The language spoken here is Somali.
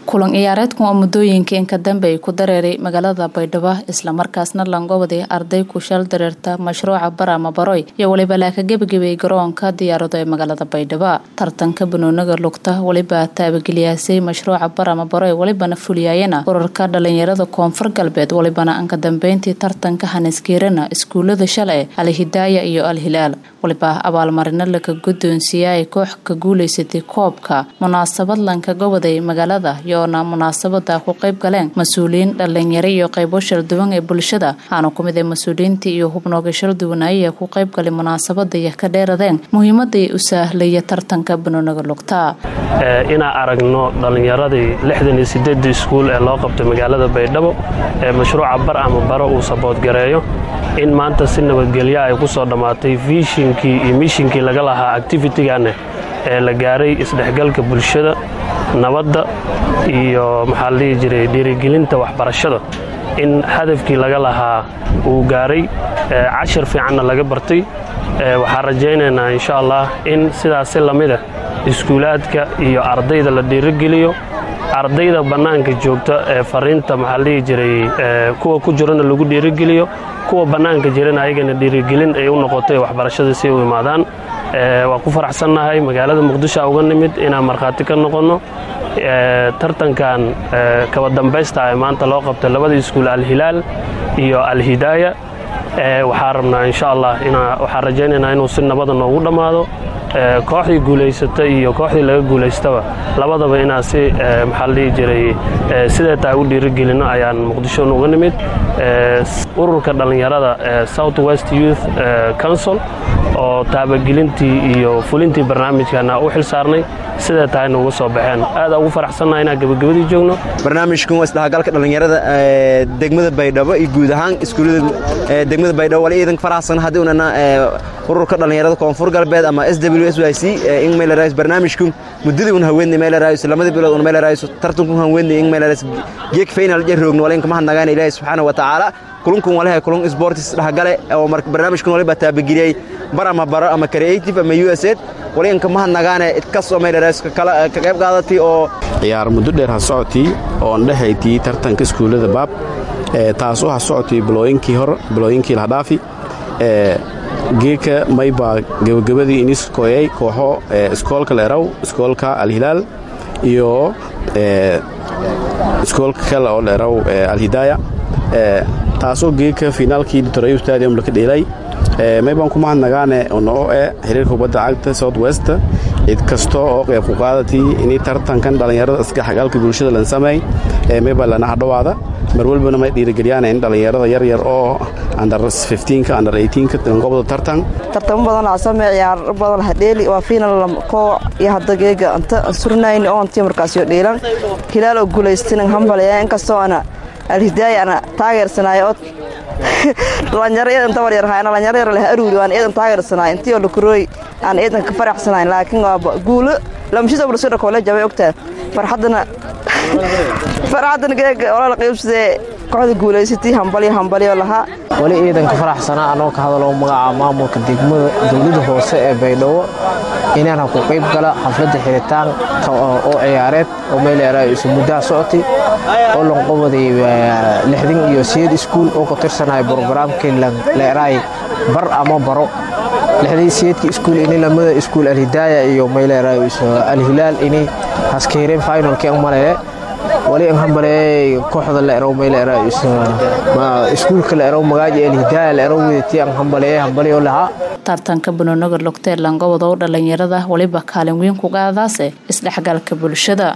kulan ciyaareedkan oo muddooyinka inka dambe ay ku dareeray magaalada baydhabo islamarkaasna langobadi arday ku shal dareerta mashruuca barama baroy iyo weliba laaka gebagabay garoonka diyaarado ee magaalada baydhabo tartanka banooniga lugta weliba taabageliyaasay mashruuca barama baroy welibana fuliyaayana urarka dhalinyarada koonfur galbeed welibana anka dambeyntii tartanka haniskiirana iskuulada shalay alhidaaya iyo al-hilaal weliba abaalmarino laga guddoonsiiya ay koox ka guulaysatay koobka munaasabad lanka goboday magaalada yoona munaasabada ku qayb galeen mas-uuliyiin dhalinyaro iyo qaybo shalduwan ee bulshada waxaana ku mid ee mas-uuliyiintii iyo hubnooga shalduwanaaye ku qayb galay munaasabada iyo ka dheeradeen muhiimaday u saahlaya tartanka banooniga lugta inaan aragno dhallinyaradii lixdan iyo sideedii iskuul ee loo qabtay magaalada baydhabo ee mashruuca bar ama baro uu saboodgareeyo in maanta si nabadgelya ay ku soo dhammaatay viishinkii iyo mishinkii laga lahaa activitiganeh ee la gaaray isdhexgalka bulshada nabadda iyo maxaa la dhihi jiray dhiirigelinta waxbarashada in hadafkii laga lahaa uu gaaray cashar fiicanna laga bartay waxaan rajaynaynaa insha allah in sidaasi lamida iskuulaadka iyo ardayda la dhiirigeliyo ardayda bannaanka joogta ee fariinta maxaa la dhihi jiray kuwa ku jirana lagu dhiirigeliyo kuwa bannaanka jirana ayagana dhiirigelin ay u noqotay waxbarashada si ay u imaadaan waa ku faraxsannahay magaalada muqdisho uga nimid inaan markhaati ka noqonno tartankan kaba dambaysta ee maanta loo qabtay labada iskuul alhilaal iyo alhidaaya waxaa rabnaa insha allah waxaan rajaynaynaa inuu si nabada noogu dhammaado kooxdii guulaysata iyo kooxdii laga guulaystaba labadaba inaan si maxaa la dhihi jiray sidee taa u dhiirigelinno ayaan muqdisho uga nimid ururka dhallinyarada south west youth council oo taabagelintii iyo fulintii barnaamijkana u xil saarnay sidee tahayna uga soo baxeen aada ugu faraxsannaha inaan gebagabadii joogno barnaamijkan waa isdhexgalka dhallinyarada degmada baydhabo iyo guud ahaan iskuullada degmada baydhabo wali iidanka faraxsan haddii unana ururka dhallinyarada koonfur galbeed ama s w s y c in meelarays barnaamijku muddadii un haweenay meelarays lamada bilood un meelarays tartanku haweenay in meelarays geek final jaroogno wala inkama hadnagaan ilaahay subxaana wa tacaala kulunkun walahay kulun sports dhexgale oo barnaamijkan waliba taabagiliyey bar ama baro ama creative ama u s ed wali inkama hadnagaane idkastoo meelarays ka qayb qaadatay oo ciyaar muddo dheer ha socotii oo andhehaytii tartanka iskuullada baab taasoo ha socotii bilooyinkii hor bilooyinkii lahdhaafi geeka maybaa gebagabadii iniskoyay kooxo iskoolka leeraw iskoolka alhilaal iyo iskoolka kale oo leeraw alhidaaya taasoo geeka finaalkii torayo stadium laka dheelay maybaan ku mahadnagaane noo e xiriirka kubadda cagta south west cid kasta oo qayb ku qaadatii inay tartankan dhallinyarada iska xagaalka bulshada lan sameey maybaa lana hadhowaada mar walbana may dhiirigeliyaan in dhallinyarada yaryar oo under ka under ka gobda tartan tartamo badan laa samee ciyaaro badan hadheeli waa fiinal kooc iyo hadda geega anta surnayn oontii markaasyo dheelan hilaal oo guulaystin hambalaya inkastoo ana alhidaaya ana taageersanaayo oo dhalinyaro eedan tabar yar haana dhalinyaro yar leh aruuri waan eedan taageersanaayo intii oo lakurooy aan eedan ka faraxsanayn laakiin waa guulo lamshida bulshada kole jabay ogtaa farxadana farxadana geega olala qaybsadee kooxda guulaysatay hambalyo hambalyo lahaa wali ciidanka faraxsanaa anoo ka hadaloo magaca maamulka degmada dowlada hoose ee baydhabo inaan ha ku qayb gala xafladda xiritaanka oo ciyaareed oo meeleera isu muddaha socotay oo lanqobaday lixdan iyo siyeed iskuul oo ku tirsanaya brogaraamkii leeraay bar ama baro lixdii siyeedka iskuul ini lamada iskuul alhidaaya iyo meeleera alhilaal inay haskeereen finalkii an maleye wali an hambaleeyay kooxda leerow meeleera iskuulka leerow magaaja alhidaaya leerow wedatii an hambaleeyay hambaliyo lahaa tartanka banooniga lugta ee langobado dhalinyarada weliba kaalin weyn ku qaadaase isdhexgalka bulshada